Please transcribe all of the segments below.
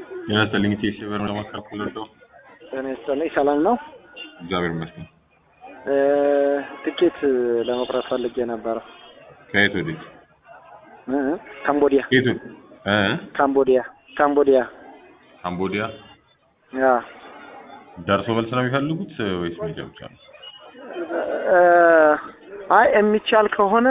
ጤና ይስጥልኝ ቴሲ በር ለማካፈል ወደው ጤና ይስጥልኝ ሰላም ነው። እግዚአብሔር ይመስገን። እ ትኬት ለመቁረጥ ፈልጌ ነበረ። ከየት ወዴት? እ ካምቦዲያ ከየት ወዴት? እ ካምቦዲያ ካምቦዲያ ካምቦዲያ ያ ደርሶ መልስ ነው የሚፈልጉት ወይስ ሜጃ ብቻ ነው? እ አይ የሚቻል ከሆነ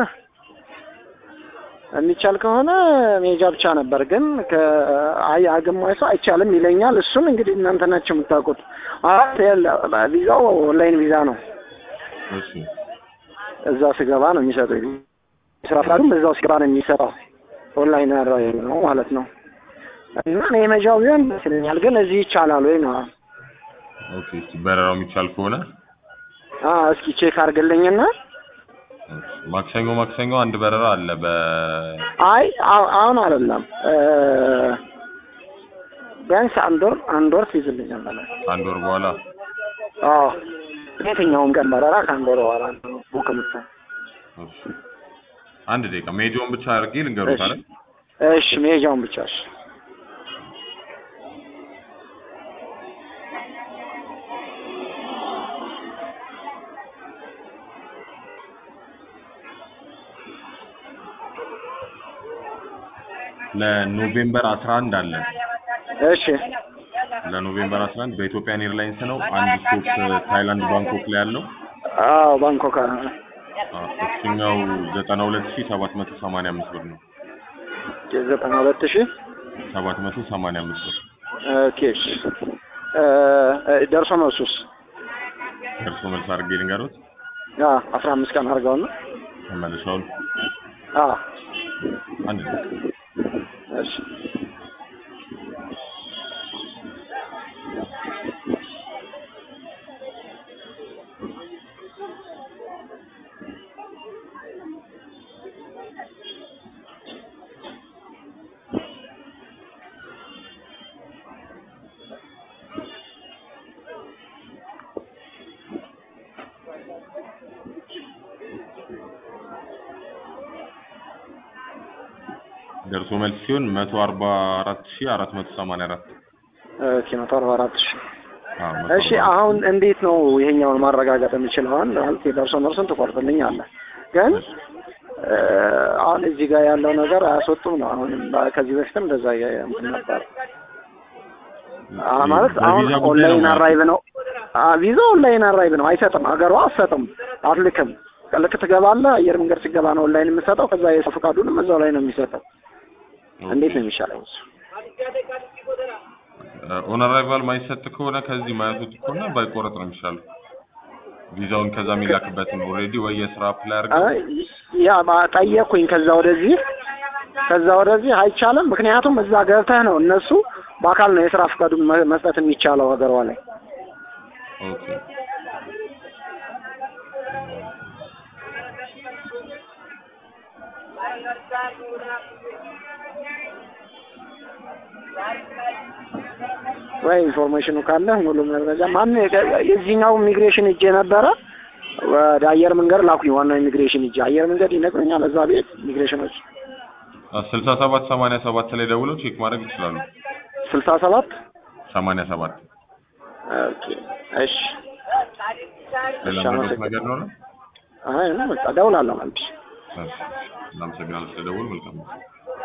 የሚቻል ከሆነ ሜጃ ብቻ ነበር፣ ግን አይ አገማኝ ሰው አይቻልም ይለኛል። እሱን እንግዲህ እናንተ ናቸው የምታውቁት። አራት ቪዛው ኦንላይን ቪዛ ነው። እሺ እዛ ስገባ ነው የሚሰጠው። ስራ ፍቃዱም እዛው ስገባ ነው የሚሰጠው። ኦንላይን ነው ማለት ነው። እና እኔ የመጃው ቢሆን ደስ ይለኛል፣ ግን እዚህ ይቻላል ወይ ነው? ኦኬ። እስቲ በረራው የሚቻል ከሆነ አ እስኪ ቼክ አድርግልኝና ማክሰኞ ማክሰኞ አንድ በረራ አለ በ አይ አሁ- አሁን አይደለም እ ቢያንስ አንድ ወር አንድ ወር ትይዝልኛል ማለት ነው። አንድ ወር በኋላ አዎ የትኛውም ቀን በረራ ከአንድ ወር በኋላ ነው ቡክ የምትሆን። እሺ። አንድ ደቂቃ ሜጆን ብቻ አድርጌ ልንገሩት አለ እሺ መሄጃውን ብቻ እሺ። ለኖቬምበር 11 አለ እሺ ለኖቬምበር 11 በኢትዮጵያን ኤርላይንስ ነው። አንድ ስቶፕ ታይላንድ ባንኮክ ላይ ያለው አዎ ባንኮክ አ- አ፣ እሱኛው 92785 ብር ነው። ዘጠና ሁለት ሺህ 785 ብር ኦኬ እሺ እ እ ደርሶ መልሱስ ደርሶ መልስ አድርጌ ልንገሩት አ አስራ አምስት ቀን አድርገው ነው ተመልሰውን አ አንድ ደቂቃ እሺ ደርሶ መልስ ሲሆን 144484 ኦኬ መቶ አርባ አራት ሺህ አዎ እሺ አሁን እንዴት ነው ይሄኛውን ማረጋገጥ የምችለው? አሁን ማለት የደርሶ መልሱን ትቆርጥልኝ አለ ግን እ አሁን እዚህ ጋር ያለው ነገር አያስወጡም ነው። አሁን ከዚህ በፊትም እንደዛ የ- እንትን ነበር አ ማለት አሁን በቪዛ ጉዳይ ኦንላይን ነው አራይቭ ነው። አ ቪዛ ኦንላይን አራይቭ ነው። አይሰጥም፣ ሀገሯ አትሰጥም፣ አትልክም። ልክ ትገባለህ፣ አየር መንገድ ሲገባ ነው ኦንላይን የምሰጠው። ከዛ የሰው ፈቃዱንም እዛው ላይ ነው የሚሰጠው። እንዴት ነው የሚሻለው እሱ? ኦን አራይቫል ማይሰጥ ከሆነ ከዚህ ማያዙት ከሆነ ባይቆረጥ ነው የሚሻለው። ቪዛውን ከዛ የሚላክበትን ኦልሬዲ ወይ የስራ አፕላይ አድርገው አይ ያ ማ- ጠየቅኩኝ። ከዛ ወደዚህ ከዛ ወደዚህ አይቻልም። ምክንያቱም እዛ ገብተህ ነው እነሱ በአካል ነው የስራ ፈቃዱን መ- መስጠት የሚቻለው ሀገሯ ላይ። ኦኬ ወይ ኢንፎርሜሽኑ ካለ ሙሉ መረጃ ማን የዚህኛው ኢሚግሬሽን እጄ ነበረ ወደ አየር መንገድ ላኩኝ። ዋናው ኢሚግሬሽን እጄ አየር መንገድ ይነግረኛል። እዛ ቤት ኢሚግሬሽኖች ስልሳ ሰባት ሰማንያ ሰባት ላይ ደውለው ቼክ ማድረግ ይችላሉ። ስልሳ ሰባት ሰማንያ ሰባት ኦኬ እሺ ሌላ እሺ፣ መረጃ ነገር ነው ነው? አይ ነው በቃ እደውላለሁ መልሼ እሺ፣ እናመሰግናለን ስለደወሉ። መልካም ነው።